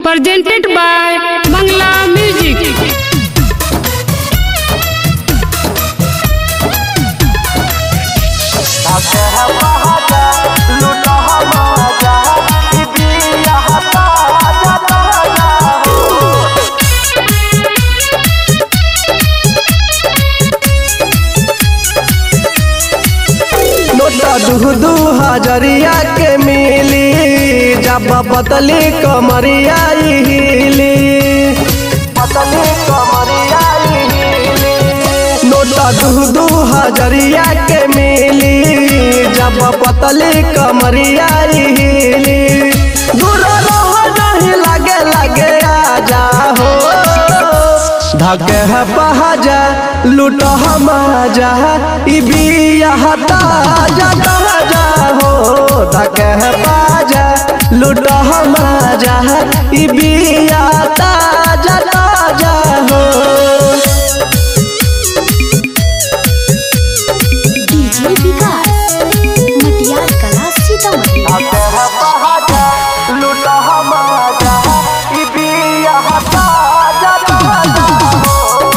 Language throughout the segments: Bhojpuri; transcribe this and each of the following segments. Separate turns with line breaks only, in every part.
presented by Bangla Music.
नोटा दू दू हजरिया के मिली जब बतली कमरिया हिली बतली कमरिया हिली नोटा दू दू हजरिया के मिली जब बतली कमरिया हिली दूर रहो नहीं लगे लगे आ जाओ धके है पहाजा लूट हम जा ई बिया हटा जाता जा हो धके है पहाजा लूट हम जा ई बिया ता जाता जा हो
डीजे विकास मटियार कला सीतामढ़ी
धके है पहाजा लूट हम जा ई बिया हटा जाता जा हो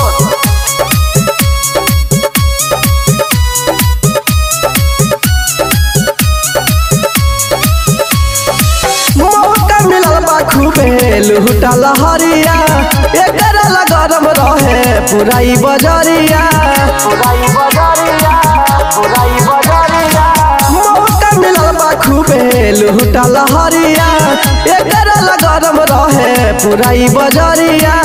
मौका मिलल बा खूबे लुहुटा लहरिया एकर ला गरम रहे पुराई बजरिया पुराई बजरिया पुराई बजरिया मौका मिलल बा खूबे लुहुटा लहरिया एकर ला गरम रहे पुराई बजरिया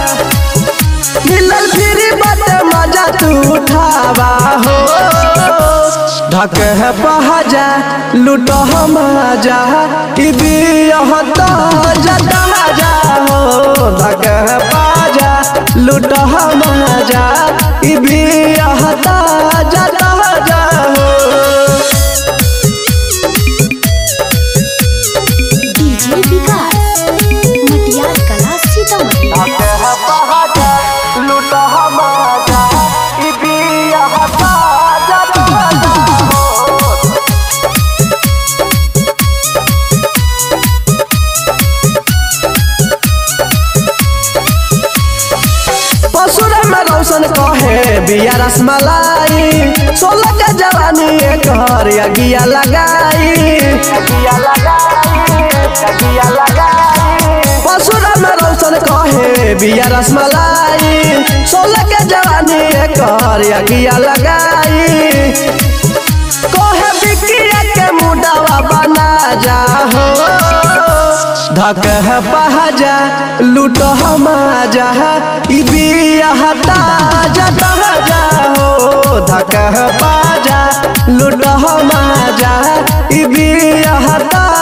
मिलल फिरी बाटे मजा तू उठावा हो ढक है पहाजा लूट हम जा ई बियहता जता जा हो ढक है पहाजा लूट हम जा ई बियहता जता जा हो
डीजे विकास मटियार कला सीतामढ़ी
लूट हम जा ई बियहता जता जा हो पसुर में रौशन कहे बिया रसमलाई सोलह के जवानी एक घर अगिया लगाई पसुर में रौशन कहे बिया रसमलाई सोलह के जवानी एक घर अगिया लगाई कहे बिकिया के मुडवा बना जा हो धक है पहाजा लूट हम जा ई बिया हटा जाता जा हो धक है पहाजा लूट हम जा ई बिया हटा